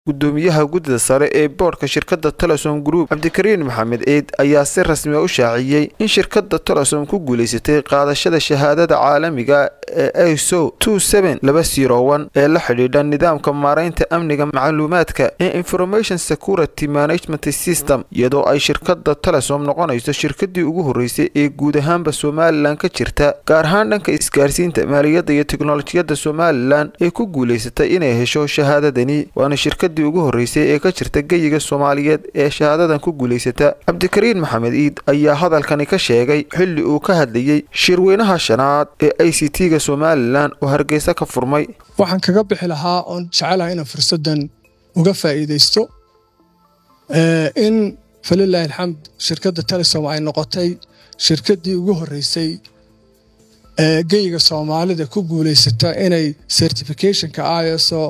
gudoomiyaha guddida sare ee boodhka shirkadda telesom group cabdikariin maxamed eid ayaa si rasmi a u shaaciyey in shirkadda telesom ku guulaysatay qaadashada shahaadada caalamiga ee iso ee la xidhiidha nidaamka maaraynta amniga macluumaadka ee information security management system iyadoo ay shirkadda telesom noqonayso shirkadii ugu horreysay ee guud ahaanba somalilan ka jirta gaar ahaan dhanka isgaarsiinta maaliyadda iyo teknolojiyadda somalilan ee ku guulaysatay inay hesho shahaadadani waana shirkadii ugu horreysay ee ka jirta geyiga soomaaliyeed ee shahaadadan ku guulaysata cabdikariin maxamed iid ayaa hadalkani ka sheegay xilli uu ka hadlayey shirweynaha shanaad ee i c t-ga somalilan oo hargeysa ka furmay waxaan kaga bixi lahaa oon jecelahay inaan fursaddan uga faa'iidaysto in falilaahi alxamd shirkadda telesom ay noqotay shirkaddii ugu horreysay ee geyiga soomaalida ku guulaysata inay certificationka iso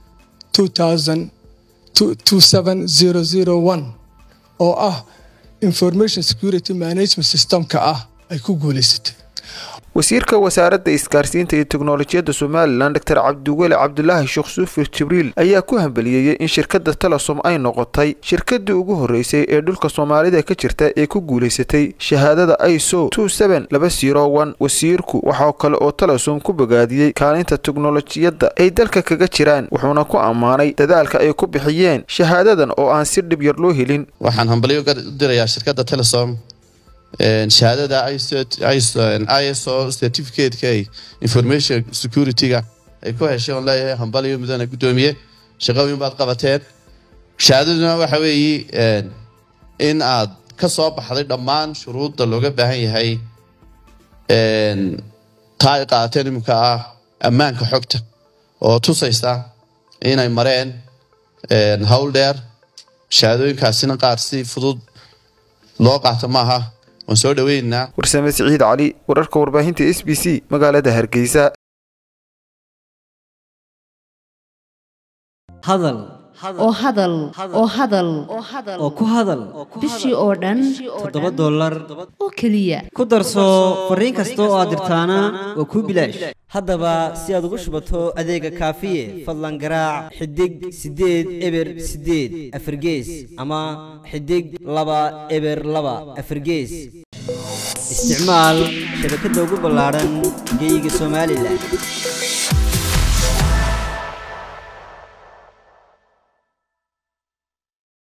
oo ah information security management systemka ah ay ku guulaysatay wasiirka wasaaradda isgaarsiinta iyo teknolojiyadda somalilan doctor cabdiweli cabdulaahi sheekh suufir jibriil ayaa ku hambaliyeeyey in shirkadda telesom ay noqotay shirkadii ugu horreysay ee dhulka soomaalida ka jirta ee ku guulaysatay shahaadada iso wasiirku waxaa kale oo telesom ku bogaadiyey kaalinta teknolojiyadda ay dalka kaga jiraan wuxuuna ku ammaanay dadaalka ay ku bixiyeen shahaadadan oo aan si dhib yar loo helin waxaan hambalyo u dirayaa shirkadda telesom shahaadada iso certificateka information security-ga ay ku heshay oon leeyahay hambalyo mudana guddoomiye shaqooyin baad qabateen shahaadaduna waxa weeye in aad ka soo baxday dhammaan shuruudda looga baahan yahay taa ay qaateen iminka ah ammaanka xogta oo tusaysa inay mareen howl dheer shahaadooyinkaasina qaar si fudud loo qaato maaha waan soo dhaweynaynaa warsame siciid cali wararka warbaahinta s b c magaalada hargeysa hadal oo hadal oo hadal oo ku hadal bishii oo dhan toddoba dollar oo keliya ku darso fariin kasta oo aad dirtaana waa kuu bilaash haddaba si aad ugu shubato adeega kaafiye fadlan garaac xidig siddeed eber siddeed afargees ama xidig laba eber laba afargees isticmaal shabakadda ugu ballaadhan geeyiga somalilan